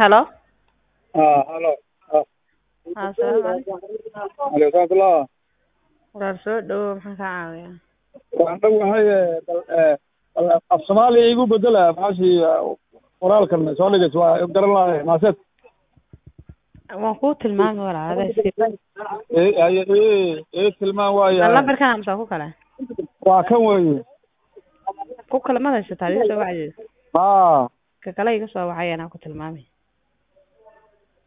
Hello. Ah, halo. Ah, Assalaamu calaykum. Aleykum salaam. Walaal soo dhawow maxaan kaa caawiyaa? Waxaan dhowahay eh, bal eh, bal af Soomaaliya igu bedela maashi qoraalkan soo dhigayso waa garan lahay maaseed. Waan kuu tilmaami walaal adaa iska Ee haye ee ee tilmaan waaya. lambarkan amsa ku kale Waa kan weeye. ku kale ma haysataa iga soo wacdeed Ah, ka kale iga soo wacay anaa ku tilmaamay